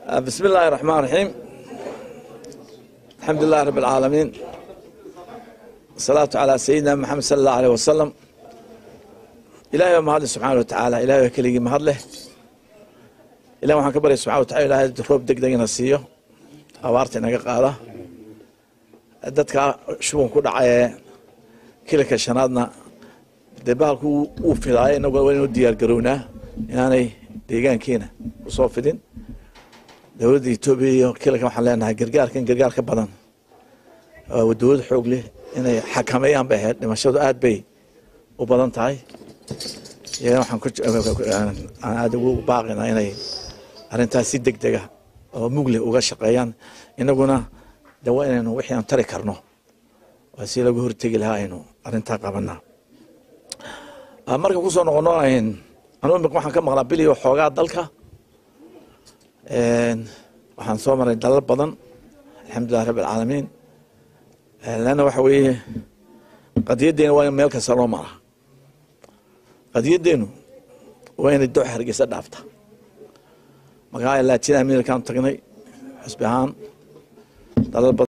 بسم الله الرحمن الرحيم الحمد لله رب العالمين الصلاة على سيدنا محمد صلى الله عليه وسلم إلهي ما هذا سبحانه وتعالى إلهي كلي ما هذا إلهي وحنا كبر سبحانه وتعالى إلهي روب دق دق نسيه أوارت نجا قاله dadka shuban ku dhacay kilika shanaadna dee bahalku uu fidaay inagu waa inuu diyaar garownaa inaanay deegaankeena usoo fidin dowladda etoobiya iyo kilika waxaan leenahay gargaarkan gargaar ka badan waa dowlad xoog leh inay xakameeyaan bay ahayd dhimashadu aad bay u badan tahay iyagana waxaan aada ugu baaqinaa inay arrintaas si deg dega oo mugleh uga shaqeeyaan inaguna de waa inaynu wixii aan tari karno waa si lagu hortegi lahaa aynu arrintaa qabanaa marka kusoo noqono anugu imika waxaan ka maqlaa biliyo xoogaa dalka waxaan soo maray dalal badan alxamdulilah rabi alcaalamiin leanna waxa weeye qadiyaddeena waa in meel kasta loo maraa qadiyaddeenu waa inay dooxa hargeysa dhaafta markaa latin amerikaan tagnay xusbi ahaan dalal badan